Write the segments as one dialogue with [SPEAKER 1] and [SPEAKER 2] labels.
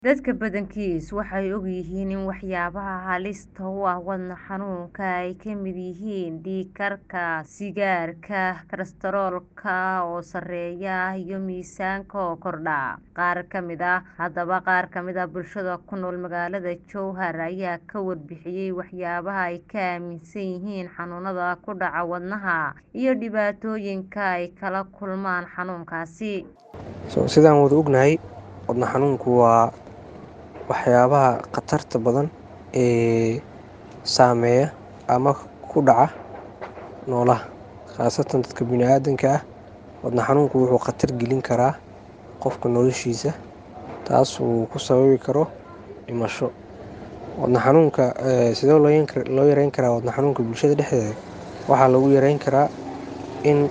[SPEAKER 1] Dadka badankiis waxay ogyihiin in waxyaabaha halista u ah wadne xanuunka ay ka mid yihiin dhiig karka, sigaarka, kolestaroolka oo sarreeya, iyo miisaanka oo kordha. Qaar ka mid ah Haddaba, qaar ka mid ah bulshada ku nool magaalada Jowhar ayaa ka warbixiyay waxyaabaha ay ka aaminsan yihiin xanuunada ku dhaca wadnaha iyo dhibaatooyinka ay kala kulmaan xanuunkaasi.
[SPEAKER 2] Sidaan wada ognahay, wadne xanuunku waa waxyaabaha khatarta badan ee saameeya ama ku dhaca noolaha, khaasatan dadka bini'aadamka ah. Wadne xanuunku wuxuu khatar gelin karaa qofka noloshiisa, taas oo ku sababi karo dhimasho. Wadne xanuunka sidee loo yareyn karaa wadne xanuunka bulshada dhexdeeda? Waxaa lagu yareyn karaa in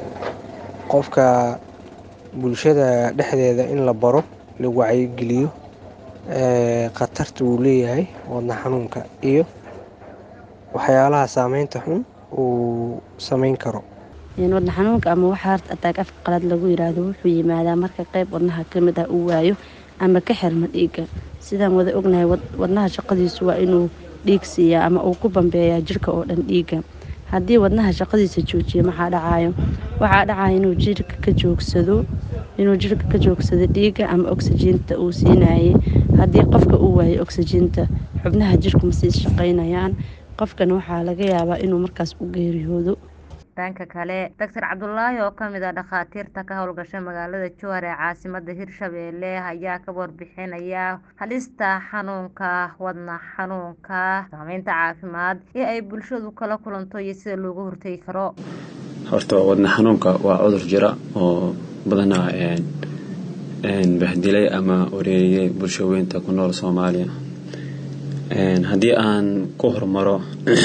[SPEAKER 2] qofka bulshada dhexdeeda in la baro, la wacyigeliyo khatarta uu leeyahay wadne xanuunka iyo waxyaalaha saameynta xun uu sameyn karo.
[SPEAKER 3] Wadne xanuunka ama waxa heart attack afka qalaad lagu yiraahdo wuxuu yimaadaa marka qayb wadnaha ka mid ah uu waayo ama ka xirma dhiigga. Sidaan wada ognahay, wadnaha shaqadiisu waa inuu dhiig siiyaa ama uu ku bambeeyaa jirka oo dhan dhiigga. Haddii wadnaha shaqadiisa joojiyo, maxaa dhacayo? Waxaa dhacaya inuu jirka ka joogsado inuu jirka ka joogsado dhiigga ama oksijiinta uu siinayay. Haddii qofka uu waayo oksijiinta, xubnaha jirku ma sii shaqeynayaan, qofkana waxaa laga yaabaa inuu markaas u geeriyoodo.
[SPEAKER 1] Dhanka kale, Dr. Cabdulaahi oo ka mid ah dhakhaatiirta ka howlgasha magaalada Jowhar ee caasimadda Hirshabelle ayaa ka warbixinaya halista xanuunka wadne xanuunka, saameynta caafimaad ee ay bulshadu kala kulanto iyo sida looga hortagi karo.
[SPEAKER 4] Horta wadne xanuunka waa cudur jira oo badanaa bahdilay ama wareeriyay bulshooyinka ku nool Soomaaliya. Haddii aan ku hormaro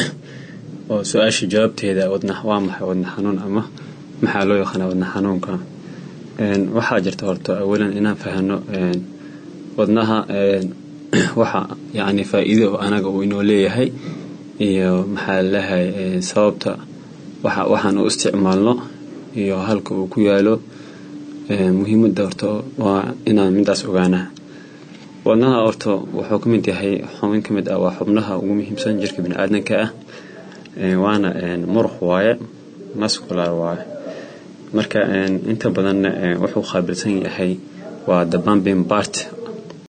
[SPEAKER 4] oo su-aasha jawaabteeda waa maxay wadne xanuun ama maxaa loo yaqaanaa wadne xanuunka? Waxaa jirta horta awalan inaan fahanno wadnaha waxa yacni faa'iido oo anaga uu inoo leeyahay iyo maxaa ladahay sababta waxaan u isticmaalno iyo halka uu ku yaalo. Muhiimadda horta waa inaan midaas ogaanaa. Wadnaha horta wuxuu ka mid yahay xubin ka mid ah waa xubnaha ugu muhiimsan jirka bini'aadamka ah. Waana muruq waaye, muscular waaye. Marka inta badanna wuxuu qaabilsan yahay waa the pumping part